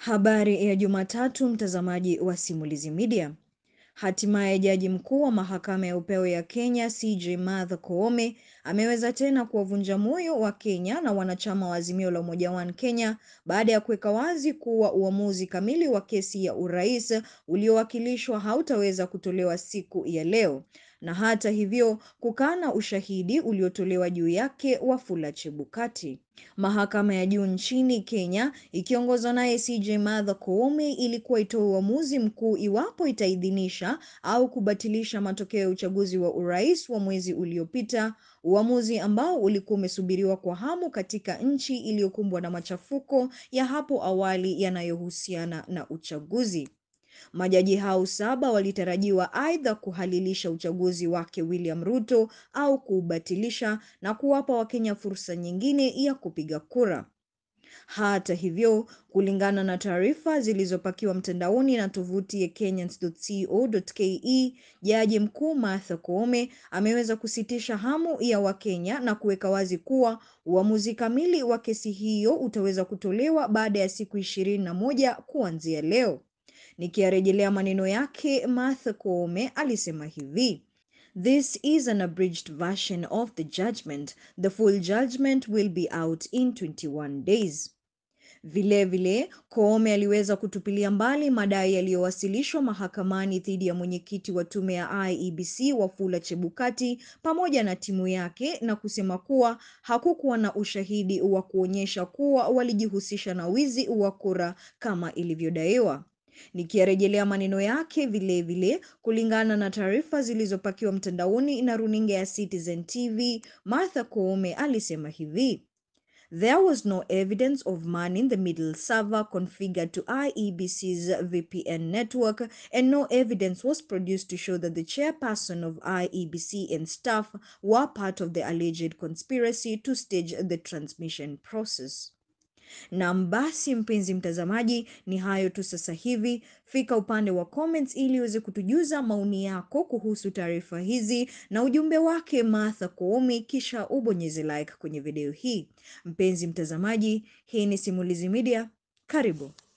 Habari ya Jumatatu, mtazamaji wa Simulizi Media. Hatimaye jaji mkuu wa mahakama ya upeo ya Kenya CJ Martha Koome ameweza tena kuwavunja moyo wa Kenya na wanachama wa Azimio la Umoja One Kenya baada ya kuweka wazi kuwa uamuzi kamili wa kesi ya urais uliowakilishwa hautaweza kutolewa siku ya leo na hata hivyo kukana ushahidi uliotolewa juu yake Wafula Chebukati. Mahakama ya juu nchini Kenya ikiongozwa naye CJ Martha Koome ilikuwa itoe uamuzi mkuu iwapo itaidhinisha au kubatilisha matokeo ya uchaguzi wa urais wa mwezi uliopita, uamuzi ambao ulikuwa umesubiriwa kwa hamu katika nchi iliyokumbwa na machafuko ya hapo awali yanayohusiana na uchaguzi. Majaji hao saba walitarajiwa aidha kuhalilisha uchaguzi wake William Ruto au kuubatilisha na kuwapa Wakenya fursa nyingine ya kupiga kura. Hata hivyo, kulingana na taarifa zilizopakiwa mtandaoni na tovuti ya kenyans.co.ke, Jaji Mkuu Martha Koome ameweza kusitisha hamu ya Wakenya na kuweka wazi kuwa uamuzi kamili wa kesi hiyo utaweza kutolewa baada ya siku ishirini na moja kuanzia leo. Nikiyarejelea maneno yake, Martha Koome alisema hivi: This is an abridged version of the judgment. The full judgment will be out in 21 days. Vilevile, Koome aliweza kutupilia mbali madai yaliyowasilishwa mahakamani dhidi ya mwenyekiti wa tume ya IEBC Wafula Chebukati pamoja na timu yake na kusema kuwa hakukuwa na ushahidi wa kuonyesha kuwa walijihusisha na wizi wa kura kama ilivyodaiwa. Nikiyarejelea maneno yake vilevile vile, kulingana na taarifa zilizopakiwa mtandaoni na runinga ya Citizen TV, Martha Koome alisema hivi: There was no evidence of man-in-the-middle server configured to IEBC's VPN network and no evidence was produced to show that the chairperson of IEBC and staff were part of the alleged conspiracy to stage the transmission process. Na basi mpenzi mtazamaji, ni hayo tu sasa hivi. Fika upande wa comments ili uweze kutujuza maoni yako kuhusu taarifa hizi na ujumbe wake Martha Koome, kisha ubonyeze like kwenye video hii. Mpenzi mtazamaji, hii ni Simulizi Media, karibu.